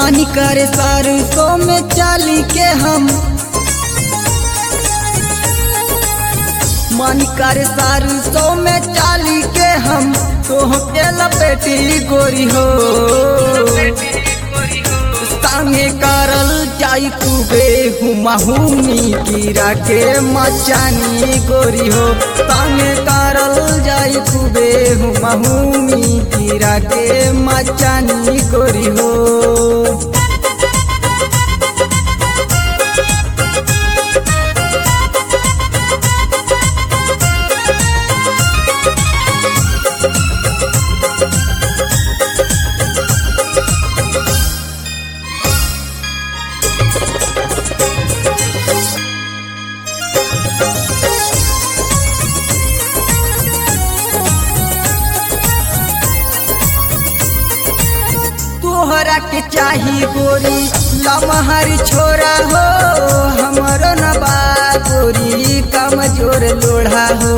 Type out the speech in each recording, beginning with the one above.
मन करे सरसों में चाली के हम मन करे सरसों में चाली के हम तोह के लपेटी गोरी हो संगे करल जाई खूबे हुमाहुमी कीरा के मचानी गोरी हो संगे करल जाई खूबे हुमाहुमी कीरा के मचानी गोरी हो तोहरा के चाही गोरी लमहर छोरा हो हमरो नबा गोरी कमजोर लोढ़ा हो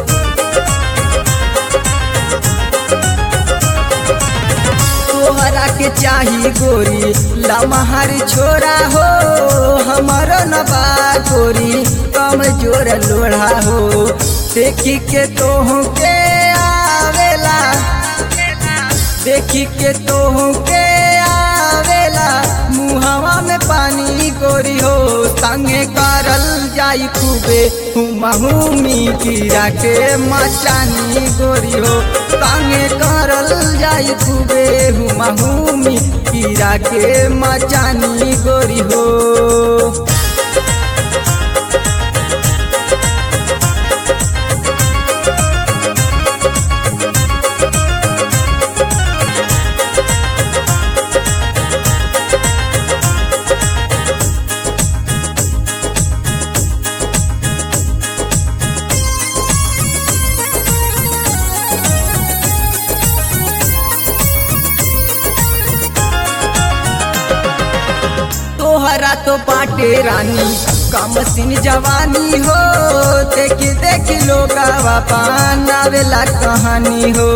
तोहरा के चाही गोरी लमहर छोरा हो हमरो नबा गोरी कमजोर लोढ़ा हो देखी के तोह के आवेला देखी के तोह के आवेला मुहवा में पानी गोरी हो संगे करल जाई खूबे हुमाहुमी कीरा के मचानी गोरी हो संगे करल जाई खूबे हुमाहुमी कीरा के मचानी गोरी हो तोहरा तो बाटे रानी कम सिन जवानी हो देखी देखी लोग पानावेला कहानी हो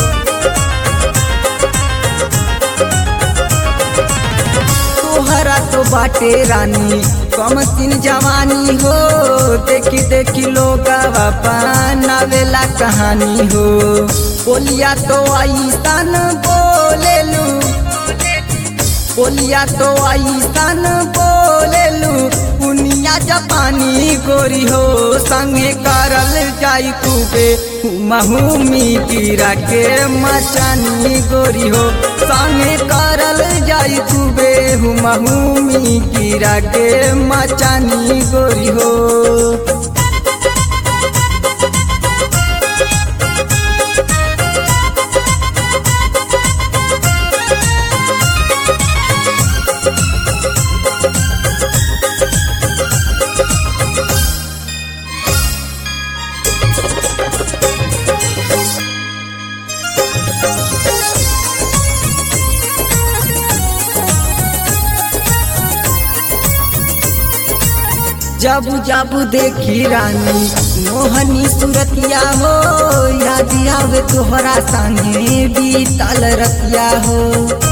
तोहरा तो बाटे रानी कम सिन जवानी हो देखी देखी लोग पानावेला कहानी हो बोलिया तो ऐसन बोलेलू बोलिया तो ऐसन बोलेलू पुनिया जापानी गोरी हो संगे करल जाई खूबे हुमाहुमी कीरा के मचानी गोरी हो संगे करल जाई खूबे हुमाहुमी कीरा के मचानी गोरी हो जब जब देखी रानी मोहनी सूरतिया हो याद आवे तोहरा संगे बीतल रतिया हो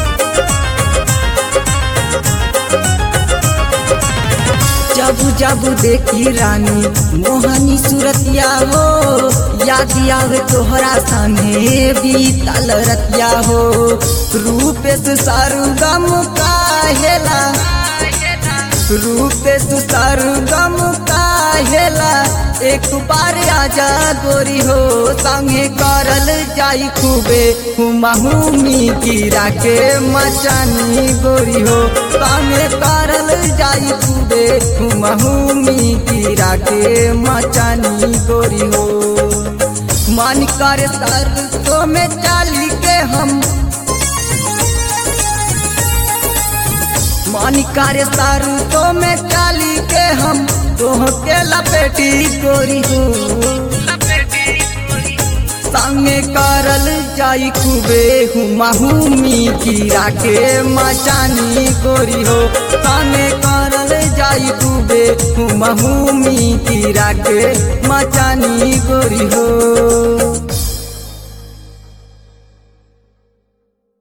जब जब देखी रानी मोहनी सूरतिया हो याद आवे तोहरा संगे बीतल रतिया हो रूप से सरगम काहेला रूप तू सरगम काहेला एक बार आजा गोरी हो संगे करल जाई खूबे हुमाहुमी कीरा के मचानी गोरी हो संगे करल जाई खूबे हुमाहुमी कीरा के मचानी गोरी हो मन कर सरसों में चाली के हम मन करे सारू तो में चाली के हम तोह के लपेटी गोरी हो संगे करल जाई खूबे हुमाहुमी कीरा के मचानी गोरी हो संगे करल जाई खूबे हुमाहुमी कीरा के मचानी गोरी हो